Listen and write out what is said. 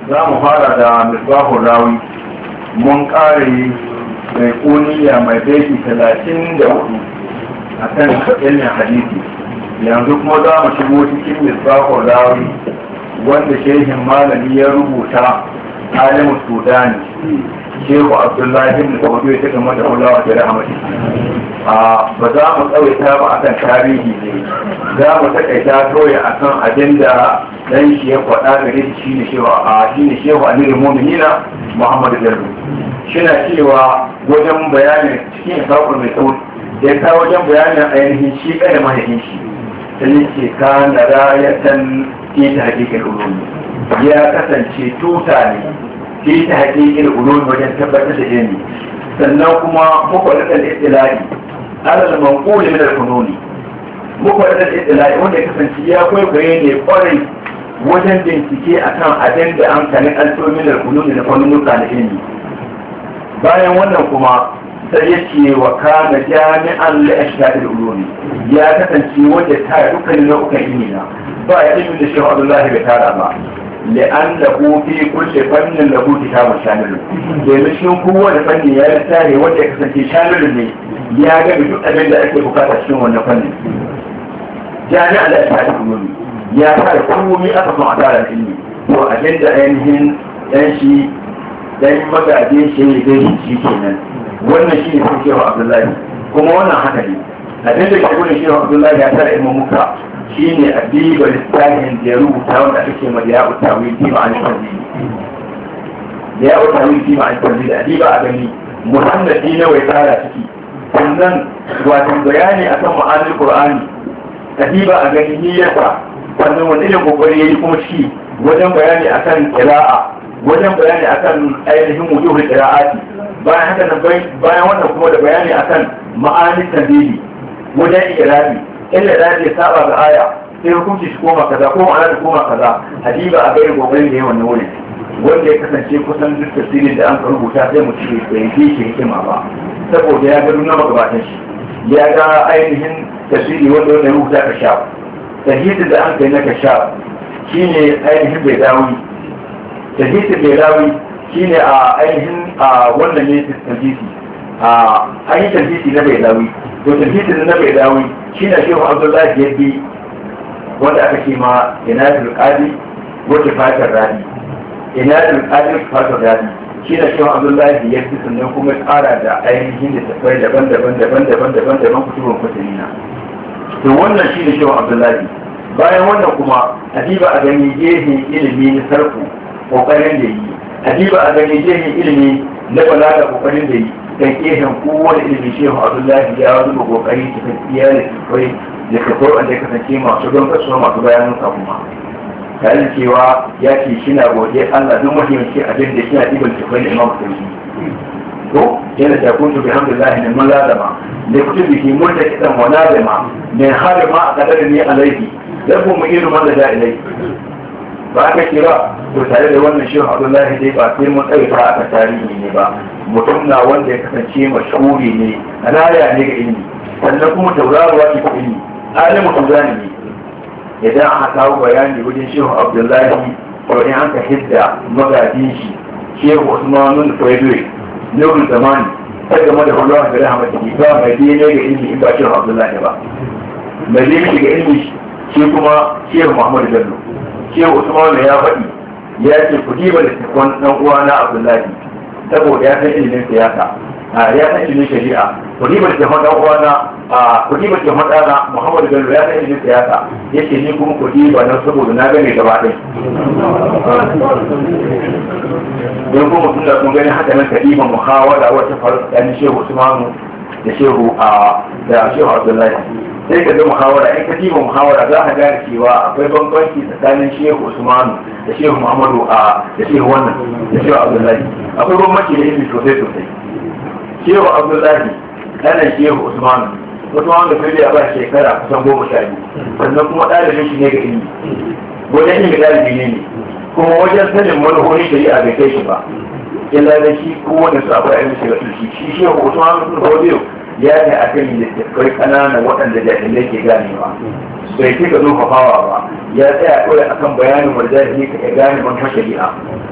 za mu fara da misbahun rawi mun kare mai kuniya mai baiti talatin da hudu a kan ilmin hadisi yanzu kuma za mu shigo cikin misbahun rawi wanda shehin malami ya rubuta alimu sudani shehu abdullahi ibn saudu ya taka mata hulawa da rahmati a ba za mu tsawaita ba akan tarihi ne za mu takaita toya akan abin da dan shi ya faɗa gare shi shine shehu a shine shehu amirul mu'minina muhammadu bello shina cewa wajen bayanin cikin sakon mai sauki ya kawo wajen bayanin ainihin shi kada mahaifin shi sai ce ka na rayatan ita hakikin ulumi ya kasance tuta ne fi ta hakikin ulumi wajen tabbatar da ilimi sannan kuma mukwadar al-ittilai alal manqul min al-fununi mukwadar al-ittilai wanda ya kasance ya kwaikwaye ne kwarai wajen bincike akan abin da an kani alfomin al-fununi da fannunuka na ilimi bayan wannan kuma sai ya ce wa kana jami'an la ashhadul ulumi ya kasance wanda ta dukkanin nau'ukan ilimi na ba ya ilimin da shehu Abdullahi bai tara ba لأنه في كل فن له كتاب شامل domin shi kowane fanni ya yi tsare wanda ya kasance shamilin ne ya ga duk abin da ake bukata cikin wannan fannin jami'a da ta yi ilimi ya fara komai aka son a tara ilimi to abin da ainihin dan shi dan magaje shi ne dai shi kenan wannan shi ne sun shehu abdullahi kuma wannan haka ne abin da shi gudun shehu abdullahi ya tara ilmin muka shi ne adiba littafin da ya rubuta wanda aka ce mai ya utawi fi ma'anin tanzili da ya utawi fi ma'anin tanzili adiba a gani muhammadi na wai tsara ciki sannan watan bayani akan ma'anin qur'ani adiba a gani niyyarsa sannan wani irin kokari yayi kuma shi wajen bayani akan qira'a wajen bayani akan ainihin wujuhul qira'ati bayan haka nan bayan wannan kuma da bayani akan ma'anin tanzili wajen irabi illa da ya saba ga aya sai hukunci shi koma kaza ko ma'ana da koma kaza hadiba a gairin gobarin da yawan wurin wanda ya kasance kusan duk tafsirin da an ka rubuta sai mu ce bai yi shi hikima ba saboda ya ga nuna magabatan shi ya ga ainihin tafsiri wanda wanda ya rubuta ka sha tahidin da an kai na ka sha shine ainihin bai dawi tahidin bai dawi shine a ainihin a wannan ne tafsiri a an yi tafsiri na bai dawi to tafsirin na bai dawi shi na shehu abdullahi ya bi wanda aka ce ma inatul qadi wata fatar radi inatul qadi fatar radi shi na shehu abdullahi ya bi sannan kuma tsara da ainihin da tafai daban-daban daban-daban daban-daban kutubun kuturina to wannan shi ne shehu abdullahi bayan wannan kuma adiba a gani gehin ilimi na sarku kokarin da yi adiba a gani gehin ilimi na balaga kokarin da yi kan kehen kowane ilimin shehu abdullahi ya zuba kokari cikin iya da kai da kafar wanda ya kasance masu don kasuwa masu bayanin sa kuma tare cewa ya ce shi na gode allah duk mahimmanci abin da shi na ɗiban tafai da imam sarki to yana da kuntu bi hamdulillahi min man lazama da kutu bi mun da kidan wa lazama min har ma a kadar ni alaihi dan mu irin man da ilai ba aka ce ba to tare da wannan shehu abdullahi dai ba sai mun tsaye ta aka tarihi ne ba mutum na wanda ya kasance mashhuri ne raya ne ga ilimi sannan kuma tauraruwa ce ta ilimi alimu tuzani ne idan aka kawo bayani wajen shehu abdullahi ko in aka hidda magajin shi shehu usmanun faidoi nurul zamani ta game da hulawar da rahmatu ba mai dai ne ga ilimi in ba shehu abdullahi ba mai dai ga ilimi shi kuma shehu muhammadu bello shehu usman ya faɗi ya ce ku diba da tafon ɗan uwana abdullahi saboda ya san ilimin siyasa ya san ilimin shari'a ku diba da tafon ɗan uwana ku diba da tafon ɗana muhammadu bello ya san ilimin siyasa ya ce ni kuma ku diba na saboda na gane gaba ɗaya don kuma sun da sun gani haka nan kadiban muhawara wata faru tsakanin shehu usmanu da shehu da shehu abdullahi sai ka ga muhawara in ka diba muhawara za ka gane cewa akwai bambanci tsakanin shehu usmanu da shehu muhammadu a da shehu wannan da shehu abdullahi akwai bambanci da ilimi sosai sosai shehu abdullahi ɗanan shehu usmanu usmanu da kai ya ba shekara kusan goma sha biyu sannan kuma ɗalibin shi ne ga ilimi wajen ilimi ɗalibi ne ne kuma wajen sanin manufofin shari'a bai kai shi ba illa da shi kowane su akwai ainihin shiga sulki shi shehu usmanu sun hodiyo ya ne a kan littattafai ƙananan waɗanda jahilai ke ganewa bai cika zurfafawa ba ya tsaya kawai akan bayanin wanda jahili ka gane manufar shari'a